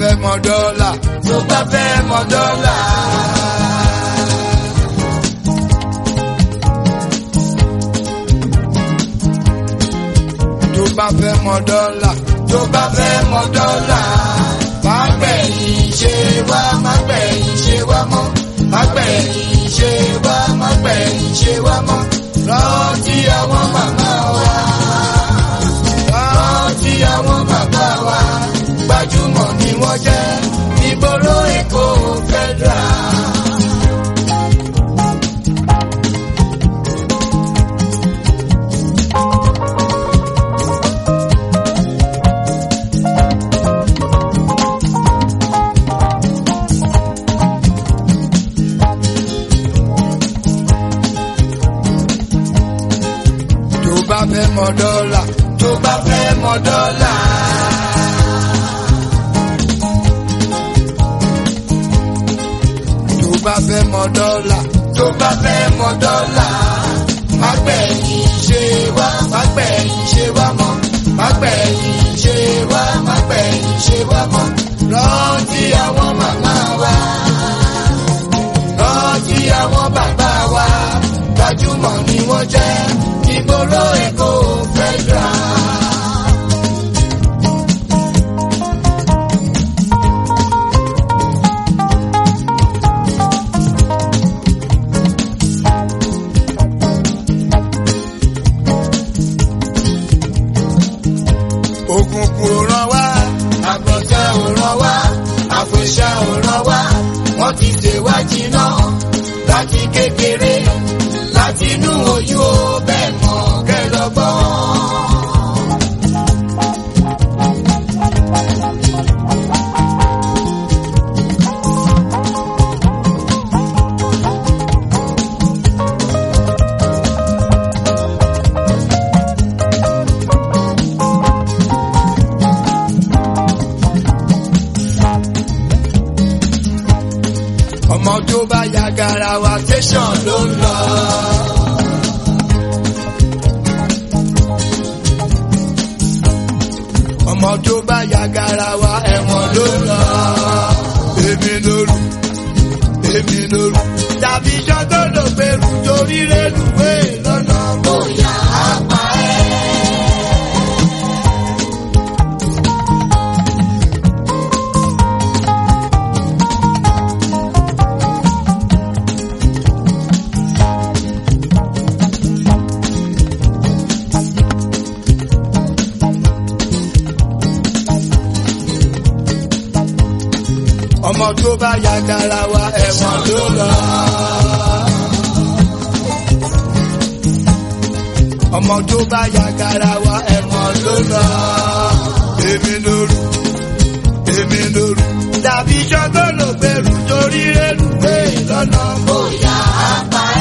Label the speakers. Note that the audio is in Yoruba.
Speaker 1: fẹ́ mọ dọ́là tó bá fẹ́ mọ dọ́là. tó bá fẹ́ mọ dọ́là tó bá fẹ́ mọ dọ́là. má gbẹ̀yìn ṣe wá má gbẹ̀yìn ṣe wá mọ́ má gbẹ̀yìn ṣe wá má gbẹ̀yìn ṣe wá mọ́ rántí àwọn màmá wa rántí àwọn bàbá wa gbajúmọ̀ ni wọ́n jẹ́ ìgboro èkó federal. tó bá fẹ́ mọ dọ́là tó bá fẹ́ mọ dọ́là. tó bá fẹ́ mọ dọ́là tó bá fẹ́ mọ dọ́là. má gbẹ̀yìn ṣe wá má gbẹ̀yìn ṣe wá mọ́ má gbẹ̀yìn ṣe wá má gbẹ̀yìn ṣe wá mọ́. rántí àwọn màmá wa rántí àwọn bàbá wa gbajúmọ̀ ni wọ́n jẹ́ ìgboro èkó federal. òkùnkùn ò ràn wá àgbọ̀tẹ́ ò ràn wá àfẹ̀ṣà ò ràn wá wọ́n ti ṣèwá jiná láti kékeré láti inú oyún ó bẹ́ẹ̀ mọ̀ kẹlọ́gbọ́n. ọmọ tó bá ya garawa tẹsán ló ń lọ. ọmọ tó bá ya garawa ẹ̀wọ̀n ló ń lọ. èmi lóru èmi lóru. tàbí sọ́tò ló gbèrú torí rélùwé lọ́nà bóyá apá ẹ̀. ọmọ tó bá ya garawa ẹ̀wọ̀n ló lọ. ọmọ tó bá ya garawa ẹ̀wọ̀n ló lọ. èmi lóru èmi lóru. dàbí sọ́gbọ́n ló gbèrú torí rélùwé lọ́nà bóyá apá